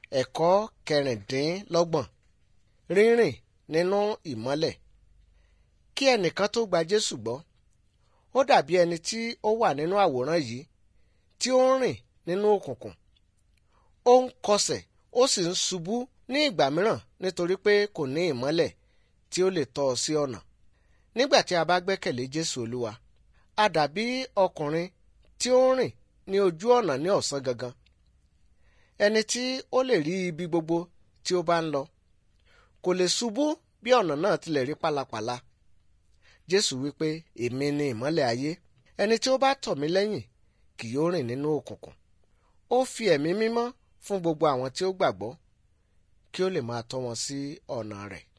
ẹ̀kọ́ kẹrìndínlọ́gbọ̀n rírìn nínú ìmọ́lẹ̀ kí ẹnìkan tó gba Jésù gbọ́ ó dàbí ẹni tí ó wà nínú àwòrán yìí tí ó ń rìn nínú òkùnkùn ó ń kọsẹ̀ ó sì ń ṣubú ní ìgbà mìíràn nítorí pé kò ní ìmọ́lẹ̀ tí ó lè tọ́ ọ sí ọ̀nà nígbà tí a bá gbẹ́kẹ̀lé Jésù Olúwa a dàbí ọkùnrin tí ó ń rìn ní ojú ọ̀nà ní ọ̀sán gangan ẹni tí ó lè rí ibi gbogbo tí ó bá ń lọ kò lè ṣubú bí ọ̀nà náà tilẹ̀ rí pálapàla Jésù wípé èmi ni ìmọ́lẹ̀ ayé ẹni tí ó bá tọ̀ mí lẹ́yìn kì yóò rìn nínú òkùnkùn ó fi ẹ̀mí mímọ́ fún gbogbo àwọn tí ó gbàgbọ́ kí ó lè máa tọ́ wọn sí ọ̀nà rẹ̀